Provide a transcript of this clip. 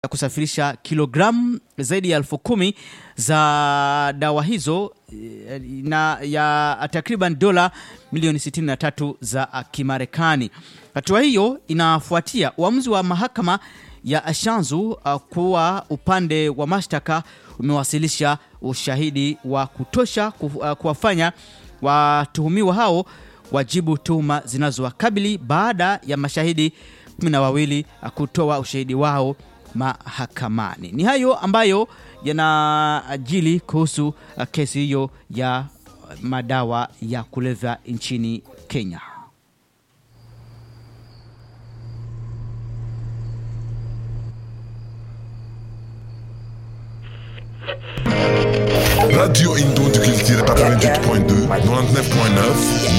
ya kusafirisha kilogramu zaidi ya elfu kumi za dawa hizo eh, na ya takriban dola milioni 63 za Kimarekani. Hatua hiyo inafuatia uamuzi wa mahakama ya Ashanzu uh, kuwa upande wa mashtaka umewasilisha ushahidi wa kutosha ku, uh, kuwafanya watuhumiwa hao wajibu tuhuma zinazowakabili baada ya mashahidi kumi na wawili uh, kutoa ushahidi wao mahakamani. Ni hayo ambayo yanajili kuhusu uh, kesi hiyo ya madawa ya kulevya nchini Kenya. Radio Indo du Culture 88.2, 99.9,